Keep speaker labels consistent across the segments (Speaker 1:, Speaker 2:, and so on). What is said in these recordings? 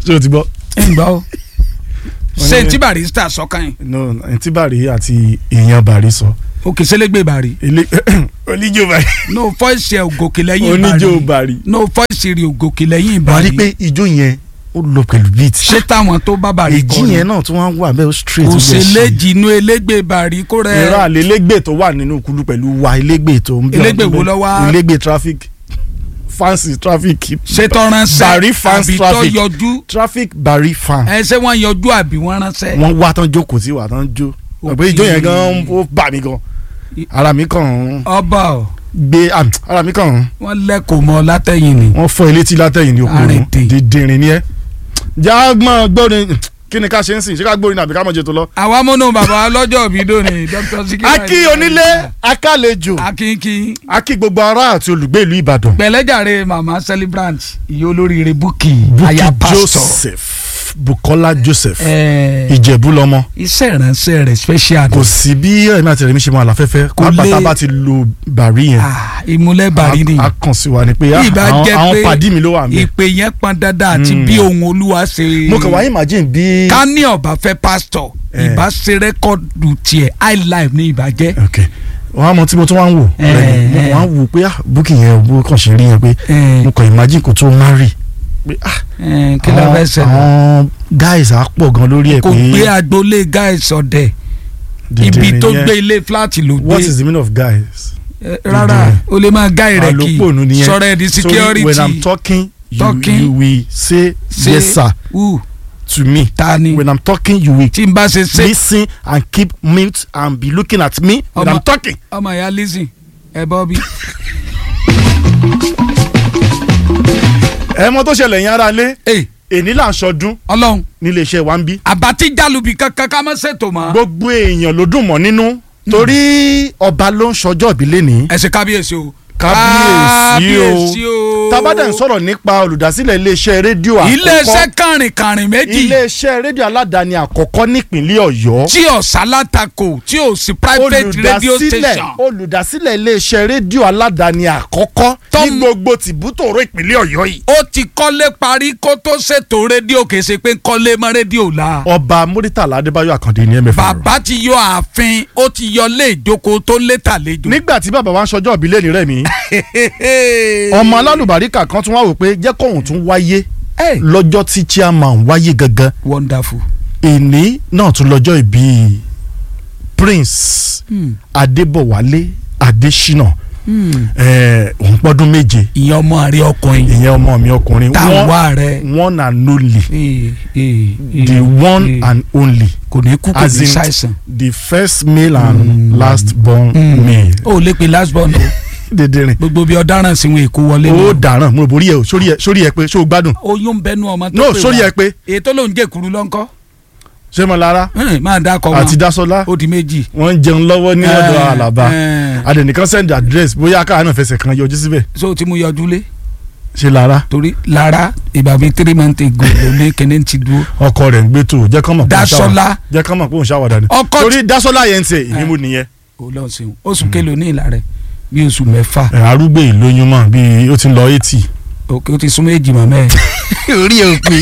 Speaker 1: ṣé o ti gbọ́.
Speaker 2: ẹ̀ ń gbọ́ o
Speaker 1: Wọ́n
Speaker 2: ṣé
Speaker 1: ní-
Speaker 2: tí barista sọ kàn yín
Speaker 1: no ntí bàrí àti èèyàn bàrí sọ.
Speaker 2: òkè sẹlẹgbẹ bari
Speaker 1: ilé oníjó bàrí.
Speaker 2: no voice ẹ ògòkè lẹ́yìn
Speaker 1: oníjó bàrí.
Speaker 2: no voice rẹ ògòkè lẹ́yìn
Speaker 1: wàá rí
Speaker 2: bari
Speaker 1: pé ijó yẹn ó lọ pẹ̀lú beat.
Speaker 2: ṣé táwọn tó bá bari
Speaker 1: èjì
Speaker 2: kọ
Speaker 1: yẹn náà tún wá wà bẹ́ẹ̀ ó straight.
Speaker 2: kò
Speaker 1: ó
Speaker 2: ṣe
Speaker 1: bẹ́ẹ̀ ṣe.
Speaker 2: léjì inú elégbè bari kó rẹ
Speaker 1: ìran àlélégbè tó wà nínú kulu pẹ̀lú wa elégbè tó ń bí
Speaker 2: Elégbè
Speaker 1: ọdún
Speaker 2: wo
Speaker 1: bẹ́ẹ̀.
Speaker 2: ló wá?
Speaker 1: elégbè traffic fancy traffic.
Speaker 2: ṣé tó ránṣẹ́
Speaker 1: Bari fans
Speaker 2: àbí tó
Speaker 1: traffic.
Speaker 2: yọjú
Speaker 1: traffic bari fan.
Speaker 2: ẹ ṣé wọ́n yọjú àbí wọ́n ránṣẹ́
Speaker 1: wọ́n wá tán jókòó sí wà tán jó. ọ̀pẹ ijó yẹn gan ó bà mí gan. ara mi kàn ń
Speaker 2: ọba ọ
Speaker 1: gbé ah, ara mi kàn ń
Speaker 2: wọ́n lẹ́kọ̀ọ́ mọ́ látẹ̀yìn ni
Speaker 1: wọ́n fọ́ ilé tí látẹ̀yìn ní okòrò
Speaker 2: Àrètè.
Speaker 1: dídìrín ni ẹ. jágbọ́n gbórin kí ni ká ṣe ń sìn ṣé ká gbórin àbí ká mọ̀ jẹ́ tó lọ.
Speaker 2: àwa múnú bàbá ọlọ́jọ́ òbí dòní dr sikiru
Speaker 1: akí onílé akálejò
Speaker 2: akínkín
Speaker 1: akí gbogbo ará àti olùgbé ìlú Ìbàdàn.
Speaker 2: pẹ̀lẹ́jàre màmá celebrant ìyá olóríire búkì
Speaker 1: Bukky
Speaker 2: aya pastor
Speaker 1: Joseph Bukola Joseph
Speaker 2: ẹ
Speaker 1: Ìjẹ̀bú lọmọ
Speaker 2: iṣẹ́ ìránṣẹ́ rẹ̀ special
Speaker 1: kò sí bí ẹ̀mí àti ẹ̀mí ṣe máa láfẹ́fẹ́
Speaker 2: Kò lè-
Speaker 1: pátá bá ti lo bàrí yẹn
Speaker 2: Ah, ìmúlẹ̀ bàrí ni
Speaker 1: a kàn sí wa ni pé ah,
Speaker 2: ìbá
Speaker 1: àwọn
Speaker 2: jẹ́
Speaker 1: àwọn
Speaker 2: pé
Speaker 1: pàdí mi ló wà mí.
Speaker 2: ìpè yẹn pọn dandan àti
Speaker 1: Mm.
Speaker 2: bí ohun olúwa ṣe
Speaker 1: mo kàn wá imagine bí.
Speaker 2: ká ní ọba fẹ́ pastor
Speaker 1: Eh.
Speaker 2: ìbá ṣe rẹ́kọ̀dù tiẹ̀ high life ní ìbàjẹ́
Speaker 1: ok wọn á mọ tí mo tún wá ń wò
Speaker 2: Eh,
Speaker 1: lẹ́yìn, mo
Speaker 2: eh.
Speaker 1: wá ń wò pé ah Bukky yẹn bó kàn ṣe rí yẹn pé mo kàn imagine kò tó marry pé ah
Speaker 2: kí ló fẹ́ ṣẹlẹ̀
Speaker 1: àwọn guys á pọ̀ gan lórí ẹ̀
Speaker 2: kò
Speaker 1: pé
Speaker 2: gbé agboolé guys ọ̀dẹ̀
Speaker 1: dìndín
Speaker 2: ibi tó
Speaker 1: nìyẹn.
Speaker 2: gbé ilé flat ló
Speaker 1: what
Speaker 2: gbé
Speaker 1: is the meaning of guys.
Speaker 2: Eh, rárá o lè máa gáì rẹ̀ kí
Speaker 1: àlòpọ̀ nìyẹn
Speaker 2: sọ̀rọ̀ ẹ̀ di
Speaker 1: Sorry,
Speaker 2: security
Speaker 1: when i'm talking you,
Speaker 2: Talking.
Speaker 1: you will say
Speaker 2: Say,
Speaker 1: yes sir
Speaker 2: who
Speaker 1: to me
Speaker 2: ta ni
Speaker 1: when i'm talking you will
Speaker 2: tí n bá ṣe ṣe
Speaker 1: listen and keep mute and be looking at me when
Speaker 2: Ọmọ-
Speaker 1: i'm talking.
Speaker 2: ọmọ ìyá lizzy ẹ bọ́ bí.
Speaker 1: ẹ mọ tó ṣẹlẹ̀ yẹn ara lé
Speaker 2: ee
Speaker 1: èní là ń ṣọdún
Speaker 2: ọlọ́run
Speaker 1: nílé iṣẹ́ wa ń bí
Speaker 2: àbátí jálùbí kankan ká má ṣètò mọ́.
Speaker 1: gbogbo èèyàn ló dùn mọ́ nínú torí ọba ló ń ṣọjọ́ ìbílẹ̀ ní.
Speaker 2: ẹ ṣe kábíyèsí o.
Speaker 1: kábíyèsí o
Speaker 2: o.
Speaker 1: tábàdà ń sọ̀rọ̀ nípa olùdásílẹ̀ iléeṣẹ́ rédíò àkọ́kọ́
Speaker 2: iléeṣẹ́ kàrìnkàrìn méjì
Speaker 1: iléeṣẹ́ rédíò aládàáni àkọ́kọ́ nípínlẹ̀ ọ̀yọ́
Speaker 2: tí ò sálátakò tí ò sí private radio
Speaker 1: olùdásílẹ̀
Speaker 2: station.
Speaker 1: olùdásílẹ̀ iléeṣẹ́ rédíò aládàáni àkọ́kọ́ ní
Speaker 2: Tọ́m-
Speaker 1: gbogbo tìbútòrò ìpínlẹ̀ ọ̀yọ́ yìí.
Speaker 2: ó ti kọ́lé parí kó tó ṣètò rédíò kì í ṣe pé ń kọ́lé mọ́ rédíò la.
Speaker 1: ọba muritala adébáyọ̀ àkàndé ní mfa.
Speaker 2: bàbá ti yọ ààfin ó ti yọ lé ìjókòó tó lé tàlejò.
Speaker 1: nígbà tí bàbá wa ń ṣọjọ́ ìbílẹ̀ ní rẹ̀ mí ọmọ alálùbáríkà kan tún wá wò pé jẹ́ kóhun tún wáyé
Speaker 2: Hey,
Speaker 1: lọ́jọ́ tí chairman wáyé gangan
Speaker 2: wonderful.
Speaker 1: èní náà tún lọ́jọ́ ìbí prince
Speaker 2: Hmm.
Speaker 1: adébọ̀wálé adésínà
Speaker 2: Hmm.
Speaker 1: eh, òun pọ́dún méje
Speaker 2: ìyẹn ọmọ àrí ọkùnrin
Speaker 1: ìyẹn ọmọ mi ọkùnrin
Speaker 2: táwọn
Speaker 1: one-
Speaker 2: wá rẹ.
Speaker 1: one and only
Speaker 2: Eh, eh,
Speaker 1: the
Speaker 2: eh,
Speaker 1: one
Speaker 2: eh.
Speaker 1: and only
Speaker 2: kò ní kú kò
Speaker 1: as
Speaker 2: ní
Speaker 1: in
Speaker 2: ṣàìsàn.
Speaker 1: the first male and last born male.
Speaker 2: ó lè pe last born o
Speaker 1: dèdèrè
Speaker 2: gbogbo bí ọ̀daràn sí wọn èkó wọlé
Speaker 1: ó
Speaker 2: ni.
Speaker 1: dàrán mo rò borí ẹ o sórí ẹ sórí ẹ pé ṣó o gbádùn
Speaker 2: oyún ń bẹnu ọmọ tó
Speaker 1: no
Speaker 2: pè
Speaker 1: sórí
Speaker 2: wá.
Speaker 1: ẹ pé
Speaker 2: ètò ló ń jẹ kuru lọ́nkọ́
Speaker 1: ṣé mo lára
Speaker 2: Hmm, máa dákọ̀
Speaker 1: àti
Speaker 2: wọn
Speaker 1: dasola
Speaker 2: ó di méjì.
Speaker 1: wọ́n ń jẹun lọ́wọ́ ní ọ̀dọ̀
Speaker 2: Eh,
Speaker 1: àlàbà
Speaker 2: eh.
Speaker 1: adẹnìkan send address bóyá káà náà fẹsẹ̀ kan yọjú síbẹ̀
Speaker 2: so tí mo yọjú lé
Speaker 1: ṣe lára
Speaker 2: torí lára ìgbà bíi three months ago ló ní kíní ti dúró.
Speaker 1: ọkọ rẹ̀ ń gbé tó jẹ́ kán mọ̀ pé òun ṣàwàdà
Speaker 2: Dasola
Speaker 1: jẹ́ kán mọ̀ pé òun ṣàwàdà ni
Speaker 2: ọkọ
Speaker 1: torí dasola yẹn ń tẹ ìní
Speaker 2: Eh.
Speaker 1: mo nìyẹn
Speaker 2: ó lọ sí wọn oṣù kélòó ní ìlà rẹ bí oṣù mẹ́fà
Speaker 1: ẹ̀, arúgbó ìlóyún mọ̀ bí ó ti ń lọ eighty.
Speaker 2: òkè ó ti súnmọ́ èjì màmá ẹ̀.
Speaker 1: orí ẹ̀ ò pé.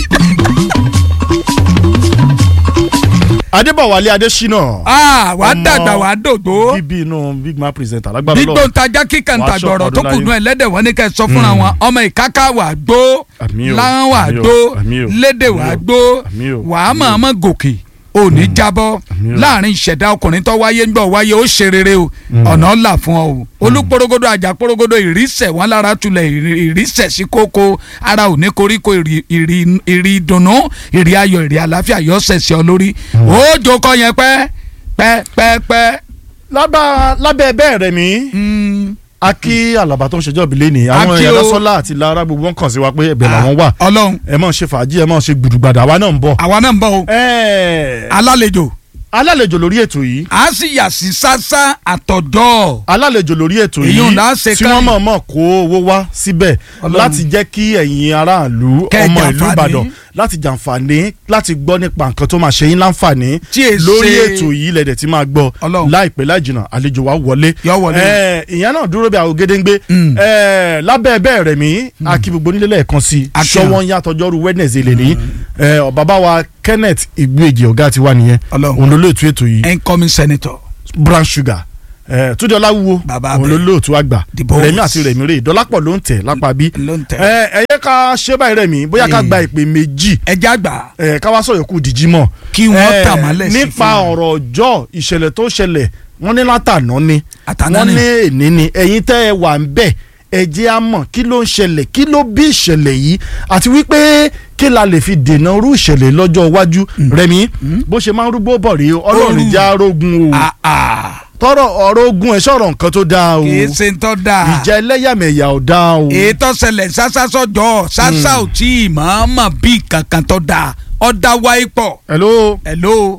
Speaker 1: adébọ̀wálé adésínà
Speaker 2: ah wà á
Speaker 1: Ọmọ
Speaker 2: dàgbà wà á dògbò
Speaker 1: bíbí inú big man presenter lágbára
Speaker 2: gbígbó
Speaker 1: lọ́wọ́
Speaker 2: ntajà kíkà
Speaker 1: Wàá
Speaker 2: ntàgbọ̀rọ̀
Speaker 1: ṣọ̀pọ̀
Speaker 2: tó
Speaker 1: ọdún
Speaker 2: kù nù
Speaker 1: láyé.
Speaker 2: ẹlẹ́dẹ̀ wọn ní kẹ́ ẹ sọ fúnra wọn ọmọ ìkáká wà á gbó
Speaker 1: Àmì o,
Speaker 2: láwọn wà á
Speaker 1: àmì o,
Speaker 2: gbó
Speaker 1: àmí o,
Speaker 2: lédè
Speaker 1: àmì
Speaker 2: wà á
Speaker 1: o,
Speaker 2: gbó
Speaker 1: àmì o,
Speaker 2: wà á
Speaker 1: àmì
Speaker 2: mọ̀
Speaker 1: o.
Speaker 2: ọmọ gòkè ò ní jábọ́
Speaker 1: àmì o.
Speaker 2: láàrin ìṣẹ̀dá ọkùnrin tó wáyé ńgbọ̀ wáyé ó ṣe rere o ọ̀nà ọ̀là fún ọ o olúporogodo àjàporogodo ìrísẹ̀ wọn lára tulẹ̀ ìrí- ìrísẹ̀ sí kókó ara ò ní koríko ìrì ìrì- ìrì ìdùnnú ìrì ayọ̀ ìrì àlàáfíà yọ ṣẹ̀ṣẹ̀ ọ lórí ó jókòó yẹn pẹ́ pẹ́ pẹ́ pẹ́
Speaker 1: lábà lábẹ́ bẹ́ẹ̀ rẹ̀ mí
Speaker 2: Mm,
Speaker 1: a kí àlàbà tó ń ṣèjọ́ ìbílẹ̀ ni àwọn
Speaker 2: A kí
Speaker 1: èèyàn
Speaker 2: o.
Speaker 1: lásọ́lá àti lára gbogbo wọn kàn sí wa pé ẹ̀bẹ̀ làwọn wà
Speaker 2: ọlọ́run
Speaker 1: ẹ máa ṣe fàájì ẹ máa ṣe gbùdùgbàdà àwa náà ń bọ̀.
Speaker 2: àwa náà ń bọ̀ o
Speaker 1: Ẹ́ẹ̀,
Speaker 2: alálejò
Speaker 1: alálejò lórí ètò yìí
Speaker 2: a sì yà sí sásá àtọ̀dọ́
Speaker 1: alálejò lórí ètò
Speaker 2: Èyí
Speaker 1: yìí
Speaker 2: ò lá ṣe
Speaker 1: tí
Speaker 2: káyìn.
Speaker 1: wọ́n mọ̀ọ́mọ̀ kó owó wá síbẹ̀
Speaker 2: Ọlọ́run.
Speaker 1: láti jẹ́ kí ẹ̀yin aráàlú
Speaker 2: Kẹ́ ẹ
Speaker 1: ọmọ ìlú
Speaker 2: jàǹfààní.
Speaker 1: Ìbàdàn láti jàǹfààní láti gbọ́ nípa nǹkan tó máa ṣe yín láǹfààní
Speaker 2: Tí è
Speaker 1: lórí
Speaker 2: ṣe-
Speaker 1: ètò yìí lẹ́dẹ̀ tí máa gbọ́
Speaker 2: Ọlọ́run.
Speaker 1: láìpẹ́ láìjìnà àlejò wa wọlé
Speaker 2: Yó wọlé.
Speaker 1: Eh, ìyẹn náà dúró bí àwọn gédéǹgbé
Speaker 2: Mm.
Speaker 1: Eh, lábẹ́ bẹ́ẹ̀ rẹ̀ mí akí gbogbo nílé lẹ́ẹ̀kan sí
Speaker 2: Akí
Speaker 1: ṣọwọ́n
Speaker 2: hàn.
Speaker 1: yàtọ̀jọ́rú Wednesday lè ní bàbá wa Kenneth Igbueji ọ̀gá tiwa nìyẹn
Speaker 2: Ọlọ́run.
Speaker 1: òun ló lóòtú ètò yìí
Speaker 2: incoming senator
Speaker 1: brown sugar ẹ túndé ọláwúwo
Speaker 2: Bàbá
Speaker 1: òun ló
Speaker 2: bẹ́ẹ̀.
Speaker 1: lóòtú àgbà
Speaker 2: The boss.
Speaker 1: rẹmi àti rẹmi rè dọlápọ̀ ló ń tẹ̀ lápá bí
Speaker 2: ló ń tẹ̀.
Speaker 1: ẹ ẹ yẹ ká ṣe báyìí rẹmi bóyá ká
Speaker 2: Mm.
Speaker 1: gba ìpè méjì
Speaker 2: ẹja gbà
Speaker 1: ẹ ká wá sọ̀rọ̀ kù dìjí mọ̀
Speaker 2: Kí wọ́n
Speaker 1: Eh,
Speaker 2: tà mọ́lẹ̀ sí
Speaker 1: nípa
Speaker 2: fún wọn.
Speaker 1: ọ̀rọ̀ ọjọ́ ìṣẹ̀lẹ̀ tó ṣẹlẹ̀ wọ́n ní látàná ni
Speaker 2: Àtàná
Speaker 1: wọ́n
Speaker 2: ni.
Speaker 1: ní èní ni ẹ̀yin tẹ́ ẹ wà ń bẹ̀ ẹ jẹ́ á mọ̀ kí ló ń ṣẹlẹ̀ kí ló bí ìṣẹ̀lẹ̀ yìí àti wípé kí la lè fi dènà irú ìṣẹ̀lẹ̀ lọ́jọ́ iwájú rẹmi bó ṣe máa ń rúgbó bọ̀ rí ọlọ́run
Speaker 2: Olú.
Speaker 1: já rógun o
Speaker 2: Ah, ah.
Speaker 1: tọrọ ọ̀rọ̀ ogun ẹ sọ̀rọ̀ nǹkan tó dáa o
Speaker 2: kì í ṣe ń tọ́ da
Speaker 1: ìjà ẹlẹ́yàmẹ̀yà ò dáa o
Speaker 2: èyí tó ṣẹlẹ̀ sásá sọ́jọ́ sásá ò tí ì máa mọ̀ bí kankan tó da ọ̀dà wáyé pọ̀
Speaker 1: hello
Speaker 2: hello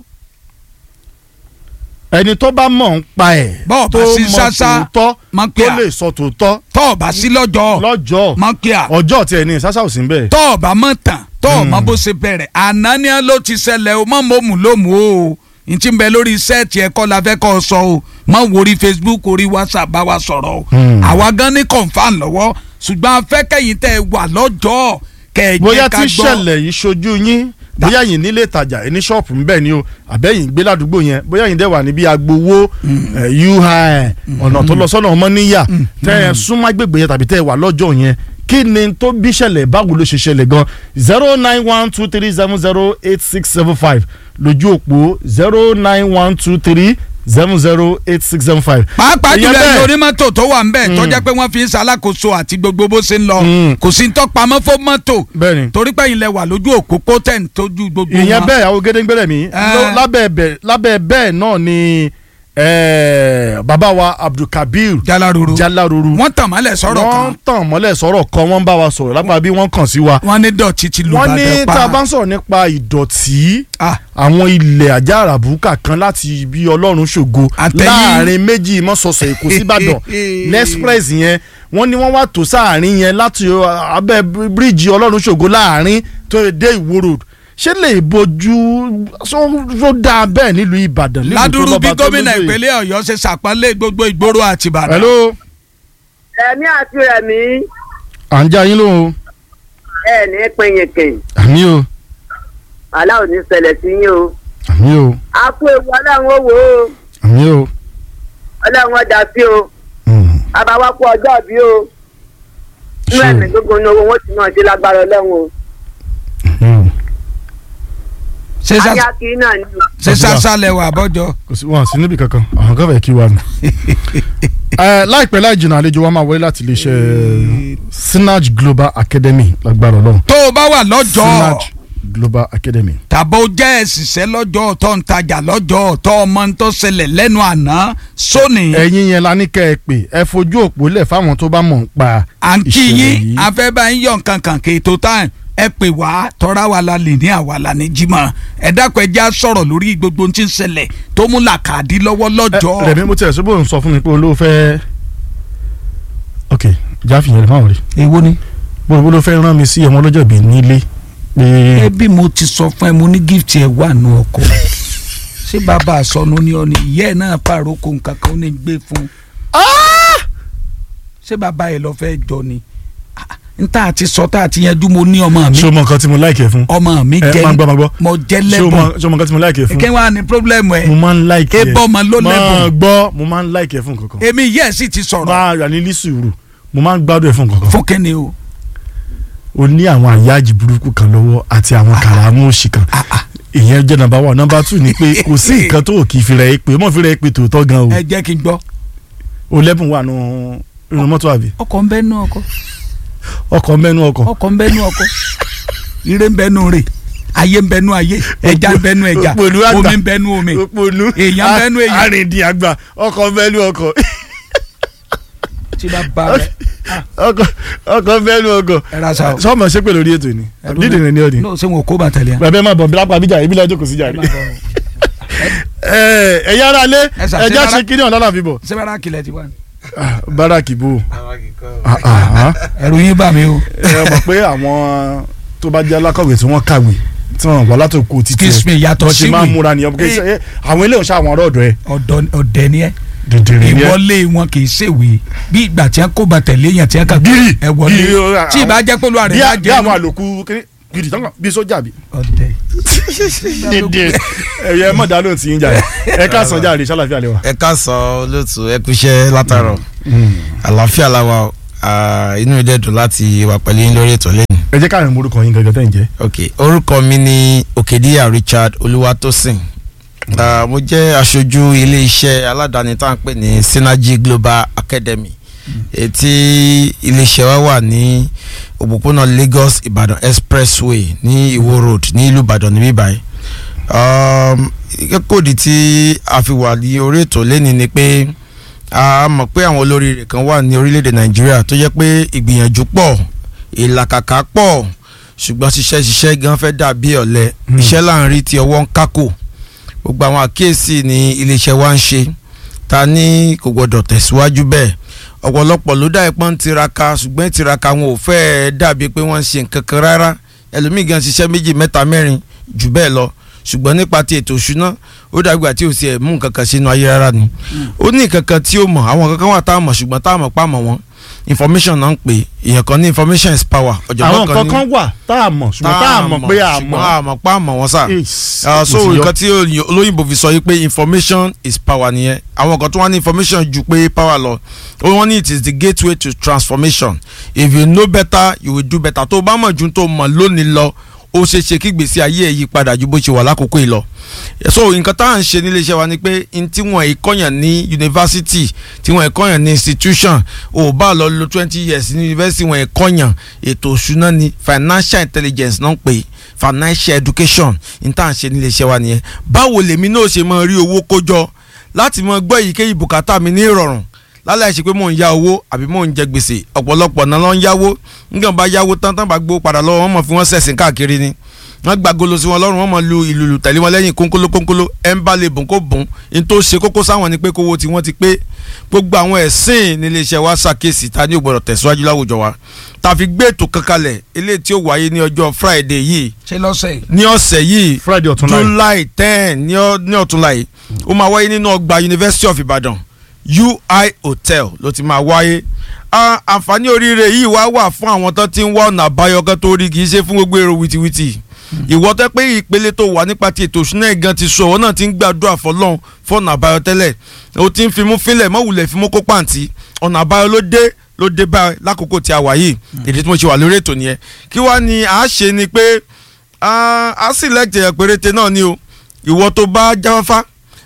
Speaker 1: ẹni tó bá mọ̀ ń pa ẹ̀
Speaker 2: Bọ́ọ̀
Speaker 1: tó
Speaker 2: bá sí
Speaker 1: mọ̀
Speaker 2: sásá,
Speaker 1: tòótọ́
Speaker 2: máa
Speaker 1: tó
Speaker 2: pè á.
Speaker 1: lè sọ tòótọ́
Speaker 2: tọ́ ọ̀ bá sí lọ́jọ́
Speaker 1: lọ́jọ́
Speaker 2: mọ̀ kí a
Speaker 1: ọjọ́ tiẹ̀ ní sásá ò sí ń bẹ̀.
Speaker 2: tọ́ ọ̀ bá mọ̀ tán tọ́ ọ̀ mọ̀ bó ṣe bẹ̀rẹ̀ àná ni ló ti ṣẹlẹ̀ o mọ̀ mọ̀mù lómù o n ti bẹ lórí sẹ́ẹ̀tì ẹ̀kọ́ la fẹ́ kọ́ ọ sọ o mọ̀ wo orí Facebook orí WhatsApp bá wa sọ̀rọ̀ o
Speaker 1: Hmm.
Speaker 2: àwa gan ní confam lọ́wọ́ ṣùgbọ́n afẹ́kẹ́yìn tẹ́ ẹ wà lọ́jọ́ kẹ́ ẹ
Speaker 1: bóyá
Speaker 2: jẹ́
Speaker 1: tí
Speaker 2: ká gbọ́
Speaker 1: ìṣẹ̀lẹ̀ yìí ṣojú yín bóyá yìí nílé ìtajà ẹni ṣọ́ọ̀pù ń bẹ̀ ni o àbẹ́yìn gbé ládùúgbò yẹn bóyá yìí dẹ̀ wà níbi agbowó ui ọ̀nà tó lọ sọ́nà ọmọníyà tẹ́ ẹ súnmọ́ agbègbè yẹn tàbí tẹ́ ẹ wà lọ́jọ́ yẹn kí ni tó bí ṣẹlẹ̀ báwo ló ṣe ṣẹlẹ̀ gan zero nine one two three seven zero eight six seven five lójú òpó zero nine one two three seven zero eight six seven five.
Speaker 2: pàápàá
Speaker 1: Ìyẹn
Speaker 2: jùlọ
Speaker 1: bẹ́ẹ̀.
Speaker 2: ẹni onímọ́tò tó wà ń bẹ̀ tó jẹ́ pé wọ́n fi ń ṣalákòóso àti gbogbo bó ṣe ń lọ
Speaker 1: Mm.
Speaker 2: kò sí ń tọ́pamọ́ fún mọ́tò
Speaker 1: bẹ́ẹ̀ni
Speaker 2: torí pé ilẹ̀ wà lójú òpópó tẹ̀ ń tójú gbogbo
Speaker 1: ìyẹn
Speaker 2: wọn.
Speaker 1: bẹ́ẹ̀ àwọn gédéńgbẹ́rẹ́ mi
Speaker 2: Eh.
Speaker 1: ló- lábẹ́ bẹ́ẹ̀ lábẹ́ bẹ́ẹ̀ náà ni eh, bàbá wa Abdulkabir
Speaker 2: Jalaruru
Speaker 1: Jalaruru
Speaker 2: wọ́n tàn mọ́lẹ̀ sọ̀rọ̀
Speaker 1: wọ́n
Speaker 2: kan
Speaker 1: tàn mọ́lẹ̀ sọ̀rọ̀ kan wọ́n bá wa sọ̀rọ̀ lápá bí wọ́n kàn sí wa
Speaker 2: wọ́n ní dọ̀tí ti lù
Speaker 1: wọ́n ní
Speaker 2: bàdàn pa
Speaker 1: tá a bá ń sọ̀rọ̀ nípa ìdọ̀tí
Speaker 2: Ah,
Speaker 1: àwọn ilẹ̀ ajá àràbùkà kan láti ibi ọlọ́run ṣògo
Speaker 2: Àtẹ̀yìn.
Speaker 1: láàrin méjì mọ́sọ̀ọ̀sẹ̀ èkó síbàdàn nexpress yẹn wọ́n ní wọ́n wá tó sáàrin yẹn láti uh, abẹ́ bíríìjì ọlọ́run ṣògo láàrin tó yẹ dé ìwó road ṣé lè bójú só dáa bẹ́ẹ̀ nílùú ìbàdàn nílùú tó
Speaker 2: ládùúrú bí
Speaker 1: lọ́ba tó
Speaker 2: gómìnà
Speaker 1: lóyè.
Speaker 2: ìpínlẹ̀ ọ̀yọ́ ṣe ṣàpọ́nlé gbogbo ìgboro àti ìbàdàn.
Speaker 1: hello
Speaker 3: rẹ̀mí àti rẹ̀mí
Speaker 1: à ń já yín lóhùn
Speaker 3: ẹ̀ ní pinyìnkìn
Speaker 1: àmì o
Speaker 3: aláwọ̀ ní ṣẹlẹ̀ sí yín o
Speaker 1: àmì o
Speaker 3: a kú ewu ọlọ́run ó wò ó
Speaker 1: àmì o
Speaker 3: ọlọ́run ọjà sí o
Speaker 1: Mm,
Speaker 3: àbáwá kú ọjọ́ bí o nínú
Speaker 1: Ṣé o?
Speaker 3: ẹ̀mí gbogbo ní owó wọn ti náà ṣe lágbára ọlọ́run o
Speaker 1: àmì o.
Speaker 2: ṣé sá-
Speaker 3: ayá kiri náà ni o.
Speaker 2: ṣé sásá lẹwà àbọ̀jọ.
Speaker 1: kò sí wọn sí níbi kankan àwọn kan fẹ́ kí wa nù. Ẹ, láìpẹ́ láì jìnnà àlejò wa máa wọlé láti iléeṣẹ́ Sinach Global Academy lágbára ọlọ́run
Speaker 2: tó o bá wà lọ́jọ́
Speaker 1: Sinach Global Academy.
Speaker 2: tàbó jẹ́ ẹ̀sìṣẹ́ lọ́jọ́ tó ń tajà lọ́jọ́ tó ọmọ ń tó ṣẹlẹ̀ lẹ́nu àná sóní
Speaker 1: ẹ̀yin yẹn la ní kẹ́ ẹ pè ẹ fojú òpó lẹ̀ fáwọn tó bá mọ̀ ń pa
Speaker 2: à ń kí
Speaker 1: ìṣẹ̀lẹ̀
Speaker 2: yín
Speaker 1: yìí.
Speaker 2: afẹ́bá yín yọ̀ nǹkan kan kì í tó tán ẹ pè wá tọ́ra wa la lè ní àwa la ní jimá ẹ dákun ẹ já sọ̀rọ̀ lórí gbogbo ohun tí ń ṣẹlẹ̀ tó mú làkàdí lọ́wọ́
Speaker 1: Ẹ,
Speaker 2: lọ́jọ́
Speaker 1: Rẹ̀mí mo tiẹ̀ sọ́bù ń sọ fún mi pé olówó fẹ́ ok jáfì yẹn lè fáwọn rí
Speaker 2: èwo ni.
Speaker 1: bó olówó fẹ́ rán mi sí ọmọ ọlọ́jọ́ bíi nílé pé
Speaker 2: ẹbí mo ti sọ fún ẹ mo ní gift ẹ wà nù ọkọ ṣé bàbá àsọnù ni ọ ni ìyá ẹ náà pàrókò nǹkan kan ó ní gbé fún ṣé bàbá ẹ lọ fẹ́ jọ ni Ah, n tá a ti sọ tá a ti yanjú mo ní ọmọ mi
Speaker 1: ṣé o mọ nǹkan tí mo láìkẹ́ fún
Speaker 2: ọmọ mi
Speaker 1: ẹ
Speaker 2: jẹ
Speaker 1: máa gbọ́ máa gbọ́
Speaker 2: mo jẹ
Speaker 1: ṣé o mọ
Speaker 2: lẹ́bùn
Speaker 1: ṣé o mọ nǹkan tí mo láìkẹ́ fún
Speaker 2: kí wàá ní problem ẹ
Speaker 1: mo máa ń láìkẹ́
Speaker 2: ebọ ọmọ ló
Speaker 1: máa
Speaker 2: lẹ́bùn
Speaker 1: gbọ́ mo máa ń láìkẹ́ fún kankan
Speaker 2: èmi yẹ sì ti sọ̀rọ̀
Speaker 1: máa rà ní lísùrù mo máa ń gbádùn ẹ̀ fún kankan
Speaker 2: fún kíni o
Speaker 1: o ní àwọn àyájì burúkú kan lọ́wọ́ àti àwọn kàràmú òṣì kan ìyẹn jẹ́ nàmbà wà nàmbà tù ní pé kò sí nǹkan tó kì í fi rẹ̀ pé mọ̀ fi rẹ̀ pé tòótọ́ gan o
Speaker 2: ẹ jẹ́ kí n gbọ́
Speaker 1: o lẹ́bùn wà nù inú mọ́tò àbí
Speaker 2: ọkọ̀ ń bẹ́ nú ọkọ̀
Speaker 1: ọkọ̀ mẹ́nu ọkọ̀
Speaker 2: ọkọ̀ ń bẹ́ nú ọkọ̀ ire ń bẹ́ nú rè ayé ń bẹ́ nú ayé ẹja ń bẹ́ nú ẹja
Speaker 1: Òpònú àgbà.
Speaker 2: omi ń bẹ́ nú omi
Speaker 1: òpònú
Speaker 2: Èèyàn mẹ́nu èèyàn.
Speaker 1: àrìndì àgbà ọkọ̀ mẹ́nu ọkọ̀
Speaker 2: tí bá ba rẹ
Speaker 1: ọkọ̀ ọkọ̀ mẹ́nu ọkọ̀
Speaker 2: ẹ ra sa o.
Speaker 1: sọ́ọ̀mọ̀ ṣépè lórí ètò ni dídì rẹ̀ ni ọ̀dì
Speaker 2: n'o ṣe wọn kò bá tẹ̀lé yan.
Speaker 1: bàbá ẹ má bọ̀ bí lápá bíjà ibi lọ́jọ́ kò sí jà rí ẹ ẹ̀yà ara lé
Speaker 2: Ẹ ṣà-
Speaker 1: ẹja
Speaker 2: ṣe
Speaker 1: ṣe kíní ọ̀nà láfi bọ̀
Speaker 2: sẹ́wárà kìlẹ̀ ti wá ní.
Speaker 1: báràkì bò Ah, ah, ah.
Speaker 2: ẹ̀rù yín bà mí o.
Speaker 1: ẹ mọ̀ pé àwọn tó bá jẹ́ alákọ̀wé tí wọ́n kàwé tí wọ́n wà látòkò títí
Speaker 2: Excuse me, yàtọ̀
Speaker 1: wọ́n ṣe
Speaker 2: sí
Speaker 1: máa ń
Speaker 2: wì.
Speaker 1: múra nìyẹn because ẹ, àwọn eléyìí ṣe àwọn ọ̀rọ̀ ọ̀dọ̀ ẹ̀
Speaker 2: ọ̀dọ̀ ọ̀dẹ̀ ni ẹ
Speaker 1: dìndìnrín ni ẹ.
Speaker 2: ìwọlé wọn kì í ṣèwé bí ìgbà tí wọn kò bá tẹ̀lé yẹn tí wọn kà
Speaker 1: Gírì,
Speaker 2: ẹ wọlé
Speaker 1: gírì, ó,
Speaker 2: tí ìbá jẹ́ pé olúwa rẹ̀
Speaker 1: bí
Speaker 2: bá
Speaker 1: a- bí
Speaker 2: jẹ́
Speaker 1: àwọn àlòkù kiri gidi tán kàn bí sójà bí.
Speaker 2: ọ̀dẹ̀.
Speaker 1: ẹ̀yẹ mọ̀ dá lóhùn tí yín jà ẹ̀ ẹ ká sàn jáde ṣàlàfíà lè wà.
Speaker 4: ẹ ká sọ olóòtú ẹ kúṣẹ́ látàrọ̀ àlàáfíà la wà o. Ah, inú ìdẹ́ dùn láti wà pẹ̀lú yín lórí ètò lẹ́nu.
Speaker 1: ẹ jẹ́ káàrin morúkọ yín gẹ́gẹ́ tẹ́ ń jẹ́.
Speaker 4: ok orúkọ mi ni òkèdíyà Richard Olúwatósìn Ah, mo jẹ́ aṣojú iléeṣẹ́ aládàáni tá à ń pè ní Synergy Global Academy ètí iléeṣẹ́ wa wà ní òpópónà Lagos Ìbàdàn Expressway ní Ìwó Road ní ìlú Ìbàdàn níbí báyìí um, kóòdì tí a fi wà ní orí ètò lẹ́ni ni pé a mọ̀ pé àwọn olóríire kan wà ní orílẹ̀-èdè Nàìjíríà tó jẹ́ pé ìgbìyànjú pọ̀ ìlàkàkà pọ̀ ṣùgbọ́n ṣiṣẹ́ ṣiṣẹ́ gan fẹ́ dàbí ọ̀lẹ
Speaker 1: Hmm.
Speaker 4: iṣẹ́ là ń rí tí ọwọ́ ń kákò gbogbo àwọn àkíyèsí ni iléeṣẹ́ wa ń ṣe ta ní kò gbọdọ̀ tẹ̀síwájú bẹ́ẹ̀ ọ̀pọ̀lọpọ̀ ló dá ipọ́n tiraka ṣùgbọ́n tiraka wọn ò fẹ́ẹ́ dàbí pé wọ́n ń ṣe nǹkan kan rárá ẹlòmíì gan ṣiṣẹ́ méjì mẹ́ta mẹ́rin jù bẹ́ẹ̀ lọ ṣùgbọ́n nípa ti ètò òṣùná ó dàgbà tí ò sí ẹ̀ mú nǹkan kan sínú ayé rárá ni ó ní nǹkan kan tí ó mọ̀ àwọn nǹkan kan wà tá a mọ̀ ṣùgbọ́n tá a mọ̀ pa mọ̀ wọ́n information náà ń pè èèyàn kan ní information is power
Speaker 1: àwọn
Speaker 4: ọ̀jọ̀gbọ́n
Speaker 1: nǹkan
Speaker 4: ní
Speaker 1: kan wà tá a mọ̀ ṣùgbọ́n tá a mọ̀ pé a
Speaker 4: ṣùgbọ́n
Speaker 1: mọ̀.
Speaker 4: a mọ̀ pa a mọ̀ wọ́n sà
Speaker 1: Yes,
Speaker 4: Ah,
Speaker 1: mo
Speaker 4: so
Speaker 1: ti yọ.
Speaker 4: nǹkan tí olóyìn- olóyìnbó fi sọ yìí pé information is power nìyẹn àwọn kan tó wá ní information ju pé power lọ ó wọ́n ní it is the gateway to transformation if you know better you will do better tó o bá mọ̀ ju tó o mọ̀ lónìí lọ ó ṣeé ṣe kí gbèsè ayé ẹ̀ yí padà ju bó ṣe wà lákòókò yìí lọ so nǹkan tá à ń ṣe nílé iṣẹ́ wa ni pé n tí wọ́n ìkọ́yàn ní yunifásitì tí wọ́n ìkọ́yàn ní institution ò bá lọ lo twenty years ní yunifásitì wọ́n ìkọ́yàn ètò òṣùná ni financial intelligence náà ń pè financial education n tá à ń ṣe nílé iṣẹ́ wa nìyẹn báwo lèmi náà ṣe máa rí owó kójọ láti máa gbọ́ èyíkéyìí bùkátà mi ní ìrọ̀rùn lálẹ́ àìṣe pé mò ń ya owó àbí mò ń jẹ gbèsè ọ̀pọ̀lọpọ̀ náà ló ń yáwó nígbà bá yáwó tán tán bá gbowó padà lọ́wọ́ wọn mọ̀ fi wọ́n sẹ̀sìn káàkiri ni wọ́n gba golo sí wọn lọ́rùn wọ́n mọ̀ lu ìlùlù tẹ̀lé wọn lẹ́yìn kónkóló kónkóló ẹ̀ ń bá lè bùn kó bùn ní tó ṣe kókó sáwọn ni pé kówó tí wọ́n ti pé gbogbo àwọn ẹ̀sìn nílé iṣẹ́ wa ṣàkíyèsí ta ní ògbọ́dọ̀ tẹ̀síwájú láwùjọ wa tàfi gbé ètò kankanlẹ̀ eléyìí tí ó wáyé ní ọjọ́ Friday yìí
Speaker 2: ṣe lọ́sẹ̀
Speaker 4: ní ọ̀sẹ̀ yìí
Speaker 1: Friday ọ̀tún láì.
Speaker 4: July ten ní ọ- ní ọ̀túnla yìí ó máa wáyé nínú ọgbà University of Ibadan UI Hotel ló ti máa wáyé Ah, àǹfààní oríire yìí wá wà fún àwọn tó ti ń wá ọ̀nà àbáyọ kan tó rí kì í ṣe fún gbogbo èrò wìtìwìtì ìwọ tẹ́ pé ìpele tó wà nípa ti ètò ìṣúná ẹ̀gán ti sọ ọ́ náà ti ń gbàdúrà fọlọ́run fọ́nà àbáyọ tẹ́lẹ̀ o ti ń fimú fínlẹ̀ mọ́wulẹ̀ fimú kó pàǹtí ọ̀nà àbáyọ ló dé ló dé báyìí lákòókò tí a wà yìí èdè tí mo ṣe wà lórí ètò nìyẹn kí wàá ní à á ṣe ni pé ah, a select èèyàn péréte náà ni o ìwọ tó bá jáfáfá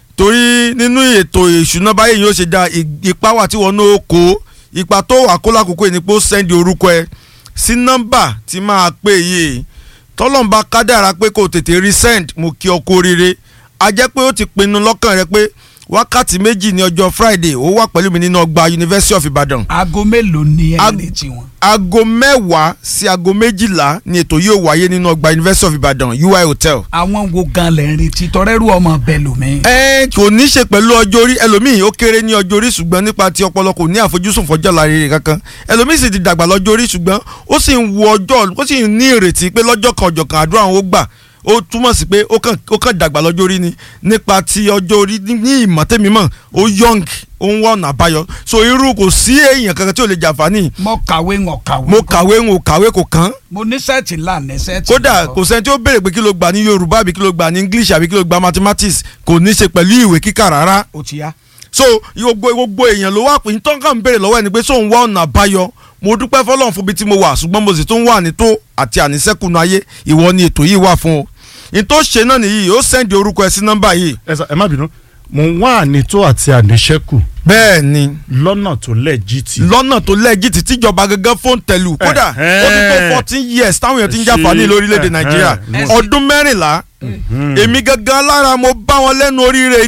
Speaker 4: torí nínú ètò ìṣúná báyìí yóò ṣe da ì- ipa wà tí wọn náà kó ipa tó wà kó lákòókò yìí ni pé ó sẹ́ndì orúkọ ẹ sí nọ́mbà tí máa pè yìí tọ́lọ́mbà kádàrá pé kò tètè rí send mo kí ọ kú oríire a jẹ́ pé ó ti pinnu lọ́kàn rẹ pé wákàtí méjì ní ọjọ́ Friday ó wà pẹ̀lú mi nínú ọgbà University of Ibadan
Speaker 2: aago mélòó ni ẹ
Speaker 4: Ag-
Speaker 2: retí wọn.
Speaker 4: aago mẹ́wàá sí aago méjìlá ni ètò yóò wáyé nínú ọgbà University of Ibadan UI Hotel
Speaker 2: àwọn wo gan lẹ̀ ń retí tọrẹ́rù ọmọ bẹ́ẹ̀ lómi.
Speaker 4: ẹ kò ní ṣe pẹ̀lú ọjọ́ orí ẹlòmíì ó kéré ní ọjọ́ orí ṣùgbọ́n nípa ti ọpọlọ kò ní àfojúsùn fọjọ́ la rere kankan ẹlòmíì sì ti dàgbà lọ́jọ́ orí ṣùgbọ́n ó sì ń wo ọjọ́ ó sì ń ní ìrètí pé lọ́jọ́ kan ọjọ́ kan àdúrà òun ó gbà ó túmọ̀ sí pé ó kàn ó kàn dàgbà lọ́jọ́ orí ni nípa ti ọjọ́ orí ní- ní ìmọ̀ tẹ́mi mọ̀ ó young ó ń wá ọ̀nà àbáyọ so irú kò sí èèyàn kankan tí ò lè jàǹfààní
Speaker 2: mo kàwé ń kàwé.
Speaker 4: mo kàwé ń kàwé kò kàn
Speaker 2: mo ní sẹ́ẹ̀tì ńlá ní sẹ́ẹ̀tì.
Speaker 4: kódà
Speaker 2: lọ.
Speaker 4: kò sẹ́ni tí ó béèrè pé kí ló gbà ní yorùbá àbí kí ló gbà ní english àbí kí ló gbà mathematics kò ní í ṣe pẹ̀lú ìwé kíkà rárá
Speaker 2: ó ti yá.
Speaker 4: so gbogbo gbogbo èèyàn ló wà pé ní tọ́ka ń béèrè lọ́wọ́ ẹni pé sóun wá ọ̀nà àbáyọ mo dúpẹ́ fọlọ́run fún ibi tí mo wà ṣùgbọ́n mo sì tún wà ní tó àti àníṣẹ́kùnú ayé ìwọ ni ètò yìí wà fún o ní tó ṣe náà nìyí ó sẹ́ndì orúkọ ẹ sí nọ́mbà yìí
Speaker 1: ẹ sà- ẹ má bínú mo ń wá ànító àti àníṣẹ́kù
Speaker 4: bẹ́ẹ̀ ni
Speaker 1: lọ́nà tó lẹ́jìtì.
Speaker 4: lọ́nà tó lẹ́gìtì tíjọba gangan fóun tẹ̀lú kódà
Speaker 1: Eh,
Speaker 4: ó ti tó
Speaker 1: eh.
Speaker 4: fourteen years táwọn èèyàn ti ń
Speaker 1: Ṣe-
Speaker 4: jàǹfààní lórílẹ̀‐èdè
Speaker 1: eh,
Speaker 4: nàìjíríà
Speaker 1: eh,
Speaker 2: mo-
Speaker 4: ọdún mẹ́rìnlá èmi gangan lára mo bá wọn lẹ́nu oríire ni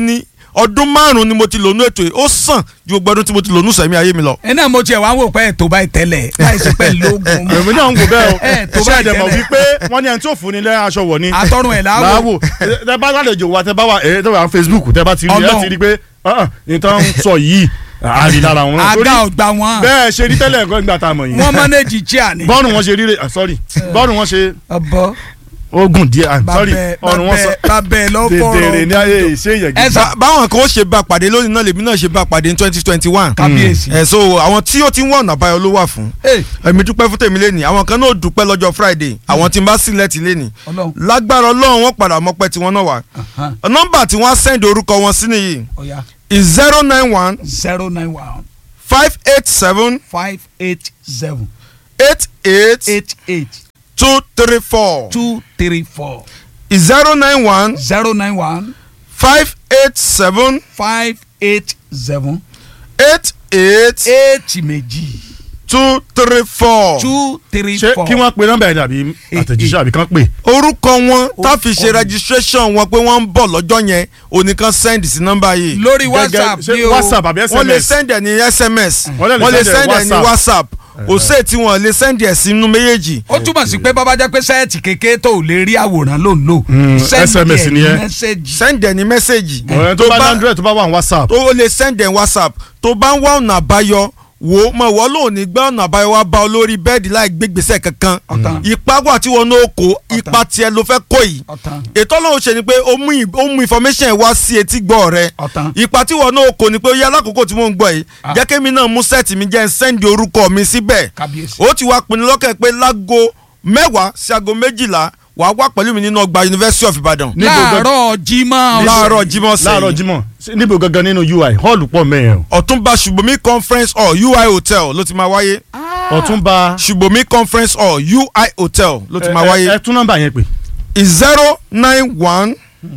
Speaker 4: ọdún márùn-ún ni mo ti lò nú ètò yìí ó sàn ju gbogbo ọdún tí mo ti lò nú sẹ̀mí ayé mi lọ.
Speaker 2: ẹ náà mo tiẹ̀ wá wò pé ètò báyìí tẹ́lẹ̀ láì sí pé lóògùn mọ́.
Speaker 1: èmi náà ń wò bẹ́ẹ̀ o
Speaker 2: Ẹ, tó
Speaker 1: ṣé
Speaker 2: bá
Speaker 1: ẹ̀dẹ̀ mọ̀
Speaker 2: ìtẹ́lẹ̀.
Speaker 1: wípé wọ́n ní ẹni tí ò fún ni lẹ́ aṣọ wọ̀ ni.
Speaker 2: àtọrun ẹ̀ láwò
Speaker 1: láàwò tẹ bá lálejò wa tẹ bá wà ẹ tẹ wà Facebook tẹ bá ti rí ẹ
Speaker 2: Ọlọ́run.
Speaker 1: ti rí pé ah, nǹkan ń sọ yìí àrí lára wọn.
Speaker 2: àga
Speaker 1: Torí
Speaker 2: ọgbà wọn
Speaker 1: bẹ́ẹ̀ ṣe rí tẹ́lẹ̀ ẹ̀kọ́ ìgbà tá a mọ̀ yìí.
Speaker 2: wọn mọ́nẹ́jì chair ni.
Speaker 1: bọ́ọ̀nù wọn ṣe rí rè sorry bọ́ọ̀nù wọn ṣe
Speaker 2: ọbọ
Speaker 1: ogun díẹ̀ ah, sorry
Speaker 2: babẹ
Speaker 1: ọ̀run wọn sọ
Speaker 2: babẹ lọ́fọ̀ọ́rọ̀
Speaker 1: dèdèrè ní ayé ìṣe
Speaker 2: ẹ
Speaker 1: ìyẹ̀gì.
Speaker 2: sà
Speaker 4: Bá- báwọn kan ó ṣe bá pàdé lónìí náà lèmi náà ṣe bá pàdé ní twenty twenty one.
Speaker 2: kábíyèsí.
Speaker 4: ẹ so àwọn tí ó ti ń wọ̀ ọ̀nà àbáyọ ló wà fún.
Speaker 2: Ẹ,
Speaker 4: èmi dúpẹ́ fún tèmi lẹ́nìí àwọn kan náà dúpẹ́ lọ́jọ́ Friday àwọn tí n bá sílẹ̀ tì lẹ́nìí.
Speaker 2: Ọlọ́run.
Speaker 4: lágbára Ọlọ́run wọn padà mọ́pẹ́ tí wọ́n náà wà.
Speaker 2: Aha.
Speaker 4: nọ́mbà tí wọ́n á sẹ́ndì orúkọ wọn sí nìyí
Speaker 2: ọ̀ya
Speaker 4: is zero nine one
Speaker 2: zero nine one
Speaker 4: five eight seven
Speaker 2: five eight seven
Speaker 4: eight eight
Speaker 2: eight eight
Speaker 4: two three four
Speaker 2: two three four
Speaker 4: is zero nine one
Speaker 2: zero nine one
Speaker 4: five eight seven
Speaker 2: five eight seven
Speaker 4: eight eight
Speaker 2: eight méjì
Speaker 4: two three four.
Speaker 2: two three
Speaker 1: ṣé
Speaker 2: four.
Speaker 1: kí wọ́n pe nọ́mbà yẹn dàbí àtẹ̀jíṣẹ́ àbí kán pè.
Speaker 4: orúkọ wọn
Speaker 2: Ó
Speaker 4: tá fi ṣe
Speaker 2: kọ́ mi.
Speaker 4: registration wọn pé wọ́n ń bọ̀ lọ́jọ́ yẹn oníkan send sí nọ́mbà yìí.
Speaker 2: lórí
Speaker 1: Gẹ́gẹ́-
Speaker 2: whatsapp
Speaker 1: ṣé
Speaker 2: ni o
Speaker 1: whatsapp àbí
Speaker 4: wọ́n lè
Speaker 1: SMS.
Speaker 4: send ẹ̀ ní sms
Speaker 1: Wọ́n lè
Speaker 4: wọ́n lè
Speaker 1: send ẹ̀
Speaker 4: send ẹ̀ ní
Speaker 1: WhatsApp.
Speaker 4: whatsapp kò sí èyí tí wọ́n lè send ẹ̀ sínú méjèèjì.
Speaker 2: ó túmọ̀ sí pé bàbá jẹ́ pé sẹ́ẹ̀tì kékeré tó ò lè rí àwòrán ló ń lò
Speaker 1: Mm,
Speaker 2: Send
Speaker 1: SMS
Speaker 2: ẹ̀
Speaker 1: ni
Speaker 2: ní
Speaker 1: ẹ.
Speaker 2: mẹ́sẹ̀gì
Speaker 4: send ẹ̀ ní mẹ́sẹ̀gì.
Speaker 1: ọ̀rẹ́ tó bá ní android tó bá wà ní whatsapp.
Speaker 4: tó o lè send ẹ̀ whatsapp tó bá ń wá ọ̀nà àbáyọ wo mọ̀ wọ́n lò ní gbẹ́ ọ̀nà àbáyọ wá bá ọ lórí bẹ́ẹ̀dì láì gbégbèsè kankan
Speaker 2: Ọ̀tàn.
Speaker 4: ipa wà tí wọn náà kó ipa tiẹ̀ ló fẹ́ kó yìí
Speaker 2: ọ̀tàn
Speaker 4: ètò ọlọ́run ṣe ni pé ó mú ì- ó mú information ẹ̀ wá sí etí gbọ́ rẹ
Speaker 2: ọ̀tàn
Speaker 4: ipa tí wọn náà kó ni pé ó yẹ alákòókò tí mò ń gbọ́ yìí
Speaker 2: Ah.
Speaker 4: jẹ́ kémi náà mú sẹ́ẹ̀tì mi jẹ́ ń sẹ́ndì orúkọ mi síbẹ̀
Speaker 2: kábíyèsí.
Speaker 4: ó ti wá pinnu lọ́kàn pé lágo mẹ́wàá sí aago méjìlá wàá wá pẹ̀lú mi nínú ọgbà University of Ibadan
Speaker 1: níbo gan-
Speaker 2: láàárọ̀ jimá
Speaker 4: láàárọ̀ Jímọ̀ sẹ́yìn
Speaker 1: láàárọ̀ Jímọ̀ Sí- níbo gangan nínú UI hall pọ̀ mẹ́yẹn o.
Speaker 4: Ọ̀túnba Ṣùbọ́mí conference hall UI hotel ló ti máa wáyé
Speaker 1: Ọ̀túnba
Speaker 4: Ṣùbọ́mí conference hall UI hotel ló ti máa
Speaker 1: ẹ- ẹ-
Speaker 4: wáyé
Speaker 1: ẹ tún nọ́mbà yẹn pè.
Speaker 4: is zero nine one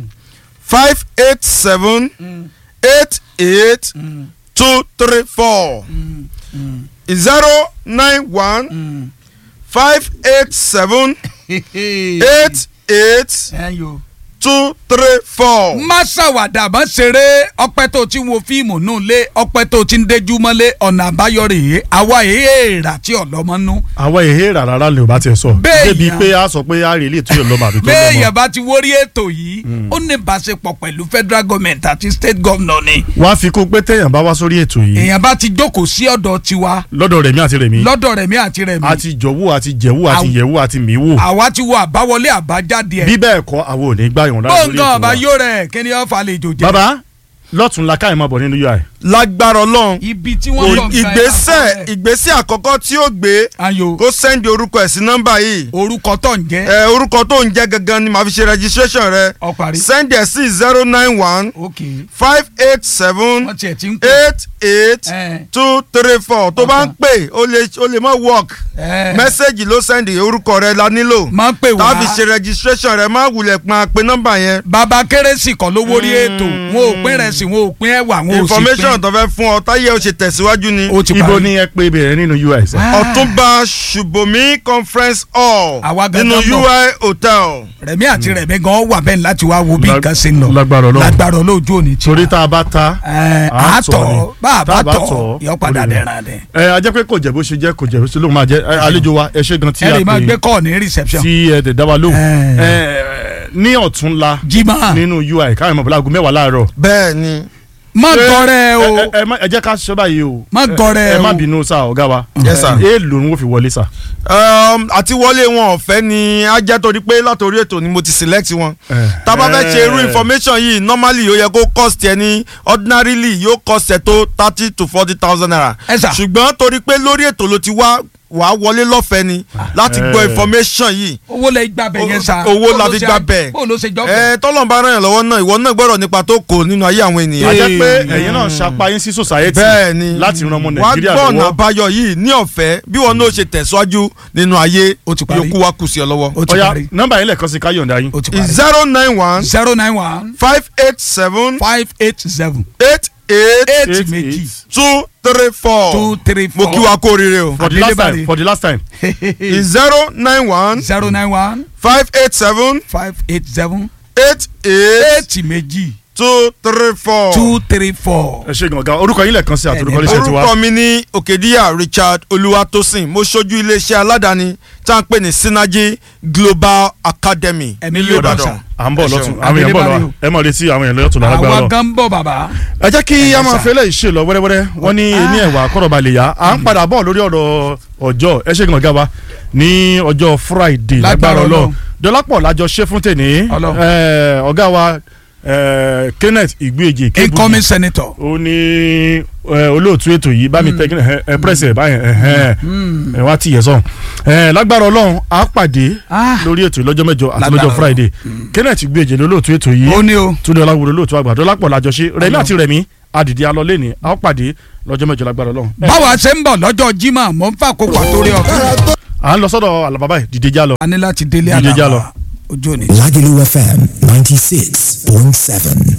Speaker 4: five eight seven eight eight two three four is zero nine one five eight seven eight eight
Speaker 2: ẹ̀yọ́.
Speaker 4: two three four.
Speaker 2: má ṣàwàdà má ṣeré ọpẹ́ tó ti ń wo fíìmù nù lé ọpẹ́ tó ti ń déjú mọ́lé ọ̀nà àbáyọ rèé àwa èèrà tí ọlọ́mọ nú.
Speaker 1: àwọn èhé rárá lè o bá tiẹ̀ sọ.
Speaker 2: Bẹ́ẹ̀
Speaker 1: débi
Speaker 2: yàn.
Speaker 1: pé a sọ pé a rè lè tó yọ lọ́mọ àbí tó
Speaker 2: béèyàn
Speaker 1: lọ́mọ.
Speaker 2: bá ti wórí ètò yìí ó ní ìbáṣepọ̀ pẹ̀lú federal government àti state governor ni
Speaker 1: wọ́n á fi kún pé téèyàn bá wá sórí ètò yìí
Speaker 2: èèyàn bá ti jókòó sí ọ̀dọ̀ tiwa
Speaker 1: lọ́dọ̀ rẹ̀mí àti rẹ̀mí
Speaker 2: lọ́dọ̀ rẹ̀mí àti rẹ̀mí
Speaker 1: àti jọ̀wọ́ àti jẹ̀wọ́ àti
Speaker 2: Àw-
Speaker 1: yẹ̀wọ́ àti mìíwò.
Speaker 2: àwa ti wo àbáwọlé àbájáde ẹ̀
Speaker 1: bí bẹ́ẹ̀ kọ́ àwọn ò ní gbà yàn lára lórí
Speaker 2: gbọ̀ngàn
Speaker 1: ètò
Speaker 2: ọba
Speaker 1: wa.
Speaker 2: yóò rẹ̀ kí ni ó fa àlejò jẹ́
Speaker 1: bàbá lọ́tún la káyọ̀ máa bọ̀ nínú UI.
Speaker 4: lágbára ọlọ́run
Speaker 2: ibi tí wọ́n lọ
Speaker 4: ìgbésẹ̀ ìgbésẹ̀ àkọ́kọ́ tí ó gbé
Speaker 2: ayo
Speaker 4: kó sẹ́ndì orúkọ ẹ̀ sí nọ́mbà yìí
Speaker 2: orúkọ tó ń jẹ́
Speaker 4: ẹ orúkọ tó ń jẹ́ gangan ni màá fi ṣe registration rẹ
Speaker 2: ọparí
Speaker 4: sẹ́ndì ẹ̀ sí zero nine one
Speaker 2: ok
Speaker 4: five eight seven
Speaker 2: wọ́n tiẹ̀ ti ń pè
Speaker 4: eight eight
Speaker 2: ẹ̀
Speaker 4: two three four tó bá ń pè ó lè ó lè má work
Speaker 2: ẹ̀
Speaker 4: mẹ́sẹ̀gì ló sẹ́ndì orúkọ rẹ la nílò
Speaker 2: máa ń pè
Speaker 4: tá
Speaker 2: wá
Speaker 4: a fi ṣe registration rẹ má wulẹ̀ pa pé nọ́mbà yẹn
Speaker 2: bàbá kérésì kan ló wórí ètò wọn ò pín rẹ̀ sí wọn ò pín ẹ̀wà wọn ò sì
Speaker 4: information
Speaker 2: pín
Speaker 4: tó fẹ́ fún ọ táyé ó ṣe tẹ̀síwájú ni
Speaker 2: ó ti
Speaker 1: ibo
Speaker 2: parí
Speaker 1: ni ẹ pé bẹ̀rẹ̀ nínú UI sẹ́.
Speaker 4: ọ̀túnba ṣùbọ́mí conference hall
Speaker 2: Àwa gangan
Speaker 4: nínú
Speaker 2: mọ̀.
Speaker 4: UI hotel.
Speaker 2: rẹ̀mí àti rẹ̀mí gan wà bẹ́ẹ̀ láti wá wo bí
Speaker 1: Lag-
Speaker 2: nǹkan ṣe ń lọ
Speaker 1: lágbára Ọlọ́run.
Speaker 2: lágbára olóòjú òní tí
Speaker 1: torí tá a bá ta
Speaker 2: ẹ
Speaker 1: à á tọ̀ ni.
Speaker 2: àtọ̀ bá a
Speaker 1: Tá
Speaker 2: bá tọ̀ yọ padà
Speaker 1: orí rẹ̀.
Speaker 2: dẹ̀ràn dẹ̀
Speaker 1: ẹ a jẹ́ pé kò jẹ́ bó ṣe jẹ́ kò jẹ́ bó ṣe lóun máa jẹ́ ẹ, àlejò wa ẹ ṣe gan tí
Speaker 2: ẹ
Speaker 1: a
Speaker 2: lè máa gbé
Speaker 1: pè
Speaker 2: kọ́ ní reception
Speaker 1: tí ẹ dẹ̀ dá wa lóhùn.
Speaker 2: Ẹ.
Speaker 1: Ẹ, ní ọ̀túnla
Speaker 2: jimá
Speaker 1: nínú UI káyọ̀ mọ̀ bọ́lá aago mẹ́wàá láàárọ̀.
Speaker 4: bẹ́ẹ̀ ni
Speaker 2: má
Speaker 1: Ṣé-
Speaker 2: gọrẹ o
Speaker 1: ẹ- ẹ- ẹ má- ẹ jẹ́ ká ṣe báyìí o.
Speaker 2: Má
Speaker 1: Ẹ-
Speaker 2: gọrẹ
Speaker 1: ẹ má
Speaker 2: o.
Speaker 1: bínú sá ọ̀gá wa.
Speaker 4: Yes, sir.
Speaker 1: èèlò ni wọ́n fi wọlé sá.
Speaker 4: um, àti wọlé wọn ọ̀fẹ́ ni á jẹ́ torí pé látòrí ètò ni mo ti select wọn.
Speaker 1: Eh.
Speaker 4: tá a bá fẹ́ ṣe irú
Speaker 1: Eh.
Speaker 4: information yìí normally ó yẹ kó cost ẹ ní ordinarily yóò cost ẹ tó thirty to forty thousand naira.
Speaker 2: Ẹ sà.
Speaker 4: ṣùgbọ́n torí pé lórí ètò ló ti wá wàá wọlé lọ́fẹ̀ẹ́ ni láti gbọ́
Speaker 1: Eh.
Speaker 4: information yìí.
Speaker 2: owó lẹ gbà bẹ yẹn sa
Speaker 4: owó la fi gbà bẹ́ẹ̀.
Speaker 2: bó ló ṣe jọ
Speaker 4: ẹ tọ́lọ́n bá ràn yàn lọ́wọ́ náà ìwọ náà gbọ́dọ̀ nípa tó kò nínú ayé àwọn
Speaker 1: a
Speaker 4: ènìyàn.
Speaker 1: jẹ́ pé ẹ̀yin náà ṣapayín sí society
Speaker 4: bẹ́ẹ̀ ni
Speaker 1: láti ran ọmọ
Speaker 4: wàá
Speaker 1: Nàìjíríà
Speaker 4: gbọ́ ọ̀nà
Speaker 1: lọ́wọ́.
Speaker 4: àbáyọ yìí ní ọ̀fẹ́ bí wọn náà ṣe tẹ̀síwájú nínú ayé
Speaker 2: Ó ti parí.
Speaker 4: yòókù wa kù sí ọ lọ́wọ́.
Speaker 2: ó ti
Speaker 1: ọ̀ya
Speaker 2: parí
Speaker 1: nọ́mbà yín lẹ́ẹ̀kan sí ká yọ̀ǹda yín.
Speaker 2: ó ti parí
Speaker 4: zero nine one
Speaker 2: zero nine one
Speaker 4: five eight seven
Speaker 2: five eight seven
Speaker 4: eight eight
Speaker 2: eight
Speaker 1: Eight,
Speaker 2: méjì
Speaker 1: eight.
Speaker 4: two three four
Speaker 2: two three
Speaker 4: mo
Speaker 2: four
Speaker 4: kí wa kó oríire o
Speaker 1: for the last
Speaker 2: Adélébárí.
Speaker 1: time for the last time.
Speaker 4: zero nine one
Speaker 2: zero nine one
Speaker 4: five eight seven
Speaker 2: five eight seven
Speaker 4: eight eight
Speaker 2: eight méjì
Speaker 4: two three four.
Speaker 2: two three four.
Speaker 1: ẹ ṣe gangan orúkọ yín lẹ́ẹ̀kan sí àti orúkọ
Speaker 2: Ẹni
Speaker 1: iléeṣẹ́ tiwa.
Speaker 4: orúkọ mi ní òkèdíyà richard olúwatósìn mo ṣojú iléeṣẹ́ aládàáni tá à ń pè ní synergy global academy
Speaker 2: Ẹ̀mí
Speaker 4: nílùú
Speaker 2: yóò bá
Speaker 4: ìbàdàn.
Speaker 2: sàn.
Speaker 1: à ń bọ̀
Speaker 4: Ẹ ṣeun.
Speaker 1: lọ́tún àwọn èèyàn bọ̀ lọ́wọ́ ẹ mọ̀ létí àwọn èèyàn lọ́tún lágbára
Speaker 2: àwa
Speaker 1: lọ.
Speaker 2: gan ń bọ̀ bàbá.
Speaker 1: ẹ jẹ́ kí a máa
Speaker 2: sà.
Speaker 1: fẹ́lẹ́ ìṣe lọ wẹ́rẹ́wẹ́rẹ́ wọ́n ní ní ẹ̀wà kọ́rọ̀bà lè yá à ń padà bọ̀ lórí ọ̀rọ̀ ọjọ́ ẹ ṣe gangan wa ní ọjọ́ friday
Speaker 2: Lágbára
Speaker 1: lágbára ọlọ́
Speaker 2: Ọlọ́run.
Speaker 1: dọ́lápọ̀ lájọ ṣe fún tèní
Speaker 2: Ọlọ́run.
Speaker 1: ẹ, ọ̀gá wa ẹ, kenneth ìgbéjì
Speaker 2: incoming senator.
Speaker 1: ó ní ẹ, olóòtú ètò yìí bá mi tẹ kí ẹ ẹ pírẹsì ẹ báyẹn ẹ ẹ ẹ wá tìyẹ sọ ẹ lágbára ọlọ́run á pàdé
Speaker 2: Ah.
Speaker 1: lórí ètò lọ́jọ́ mẹ́jọ àti
Speaker 2: Lágbára
Speaker 1: lọ́jọ́ friday kenneth ìgbéjì olóòtú ètò yìí
Speaker 2: ó ní o.
Speaker 1: túndé ọláwúro lóòtú àgbà dọ́lápọ̀ lájọṣe rẹ̀mí àti rẹ̀mí adìdí alọ́lé ni a ó pàdé lọ́jọ́ mẹ́jọ lágbára ọlọ́run.
Speaker 2: báwa ṣe ń bọ̀ lọ́jọ́ jimá mò ń fà kókò àtórí ọ̀fẹ́.
Speaker 1: à ń lọ sọ́dọ̀ àlàbàbà yìí dìde já lọ.
Speaker 2: a ní láti délé
Speaker 1: Dídé já lọ.
Speaker 2: àlàbà ojú òní.
Speaker 5: Lagelu FM 96.7.